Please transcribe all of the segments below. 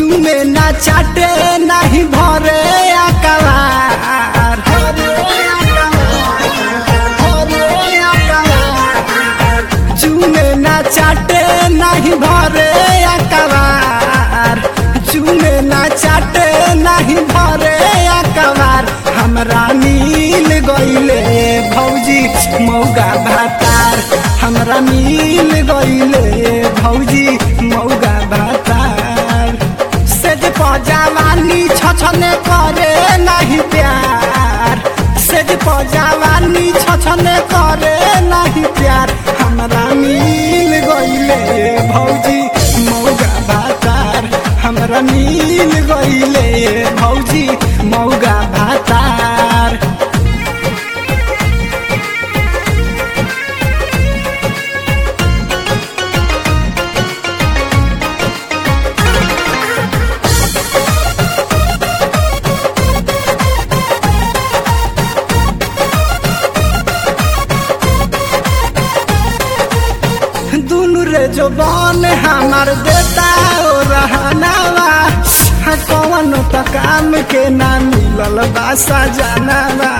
चूमे ना चाटे नहीं भरे अकबार चूमे ना चाटे नहीं भरे अकबार चूमे ना चाटे नहीं भरे अकबार हमरा मिल गईले भौजी मौगा भातार हमरा मिल गईले भौजी मौगा भातार सेज पजावानी छछने करे नहीं प्यार सेज पजावानी छछने करे नहीं प्यार हमरा मिल गईले भौजी मौगा भातार हमरा मिल गईले भौजी मौगा भातार दुनु रे जो बन हमार देता ओ रहनावा हाँ, कौन त काम के ना मिलल बासा जानवा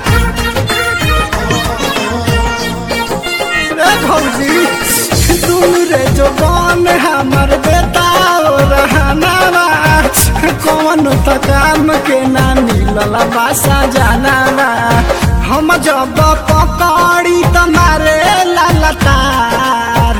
रे भौजी दुनु रे जो बन हमार देता ओ रहनावा हाँ, कौन त काम के ना मिलल बासा जानवा हम जब पकड़ी तुम्हारे ललतार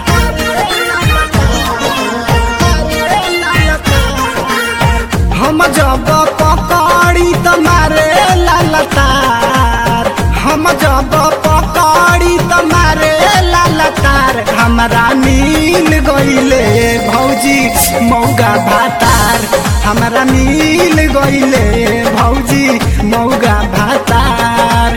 हम जब पकड़ी तुम्हारे ललतार हम जब पकड़ी तुम्हारे ललतार हमरा मिल गईले भौजी मौगा भातार हमरा मिल गईले भौजी मौगा भातार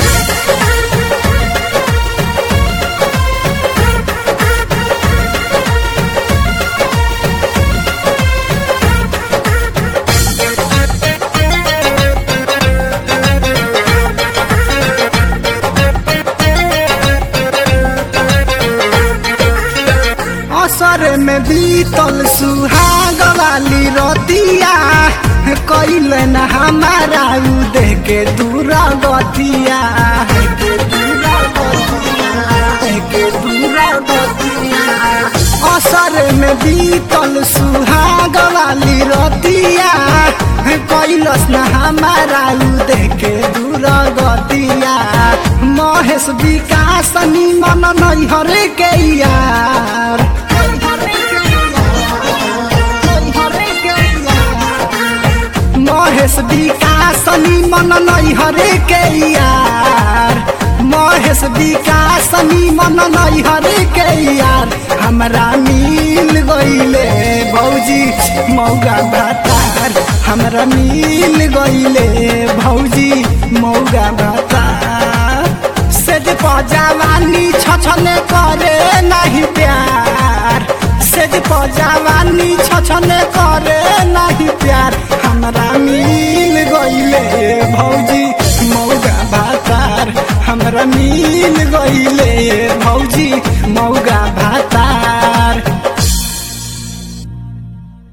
असर में बीतल सुहाग वाली रतिया कैल न हमारा उ देह के दूर गतिया असर में बीतल सुहाग वाली रतिया कैलस न हमारा उ देह के दूर गतिया महेश विकास निमन नैहर के यार महेश विकास निमन नैहर के यार महेश विकास निमन नैहर के यार हमरा मिल गईले भौजी मौगा भातार हमरा मिल गईले भौजी मौगा भातार सेज पजावानी छछने करे नहीं प्यार सेज पजावानी छछने करे नहीं प्यार हमरा मिल गईले भौजी मौगा भातार हमरा मिल गईले भौजी मौगा भातार